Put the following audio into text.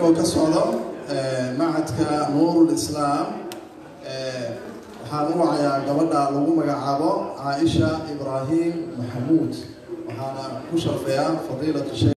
anigoo ka socdo macadka nuurul islaam waxaan u wacayaa gabadha lagu magacaabo caaisha ibraahim maxamuud waxaana ku sharfayaa fadiilatu sheekh